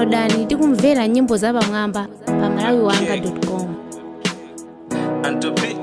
downloadani ndi kumvera nyimbo zapamwamba pa malawiwanga com and to be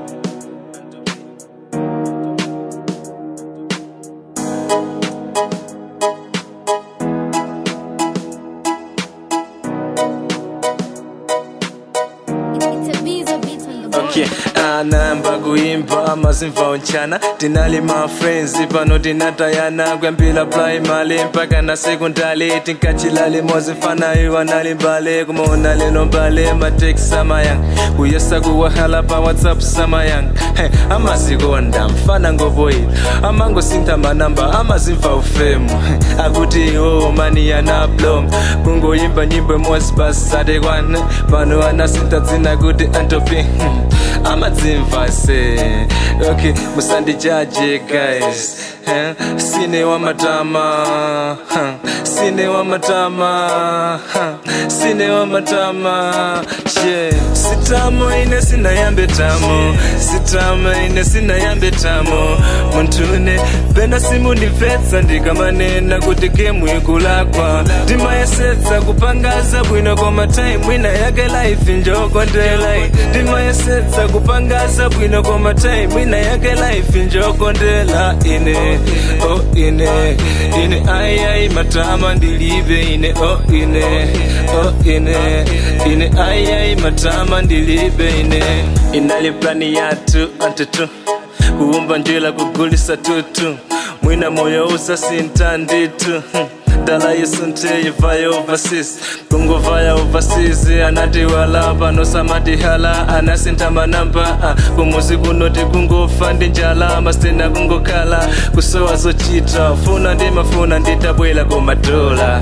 okay anayamba kuimba amazimva unchana tinali ma friends pano tinatayana kuyambira primary mpaka na sekondari tinkachilali mozifana iwa nali mbale kumaona leno mbale mateksi samayang kuyesa kuwahala pa whatsapp samayang hey, amazikonda mfana ngovoyila amangosintha manamba amazimva ufemu hey, akuti iwo mani yana blom kungoyimba nyimbo imodzi basi satekwane pano anasintha dzina kuti antopi hmm. amadzimva se okay musandijaje guys eh? sine wamatama huh? sine wamatama huh? sine wamatama yeah. sitamo ine sinayambe tamo sitamo ine sinayambe tamo muntune pena simundimvetsa ndikamanena kuti gemu ikulakwa ndimayesetsa kupangaza bwino koma time ina yake life njokondela ndimayesetsa kupangaza bwino koma time ina yake life njokondela ine oh ine ine ayai matama ndilibe ine oh ine oh ine ine ayai matama ndilibe ine inali plani yatu antutu kuumba njila kugulisa tutu mwina moyo usasinta nditu hmm dala yesunte vaya overseas kungo vaya overseas anati wala pano samatihala anasinta manamba uh, kumuzi kunoti kungofa ndi njala masitena kungokhala kusowa zochita funa ndimafuna nditabwela komadola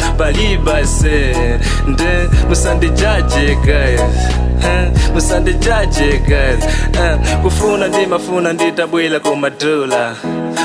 palibase nde musandijaje guys huh? musandijaje guys uh, kufuna ndimafuna nditabwela komadola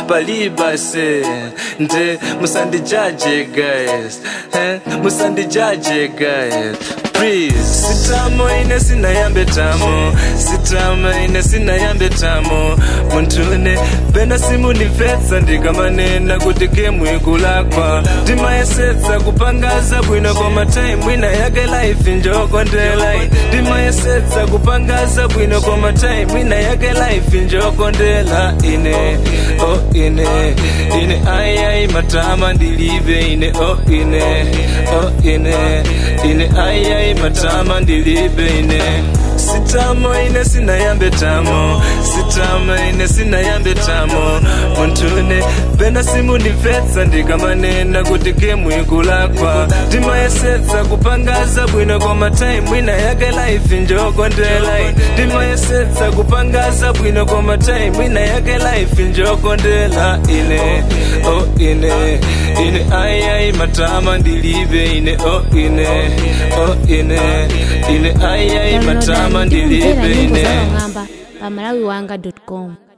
palibase nde musandijaje guys eh? musandijaje guys please sitamo ine sinayambe tamo sitamo ine sinayambe tamo muntune pena simundimvetsa ndikamanena kuti gemu ikulakwa ndimayesetsa kupangaza bwino koma time ina yake life njokondela ndimayesetsa kupangaza bwino koma time ina yake life njokondela ine oh ine ine ayai matama ndilibe ine oh ine oh ine ine ayai matama ndilibe ine sitamo ine sinayambe tamo sitamo ine sinayambe tamo muntune pena simundimvetsa ndikamanena kuti gemu ikulakwa ndimayesetsa kupangaza bwino koma time ina yake life njokondela ndimayesetsa kupangaza bwino koma time ina yake life njokondela ine oh ine ine ayai matama ndilibe ine oh ine oh ine ine ayai matama downloadani ndi kumvera ndilibe nyimbo ine zapamwamba pa malawiwanga com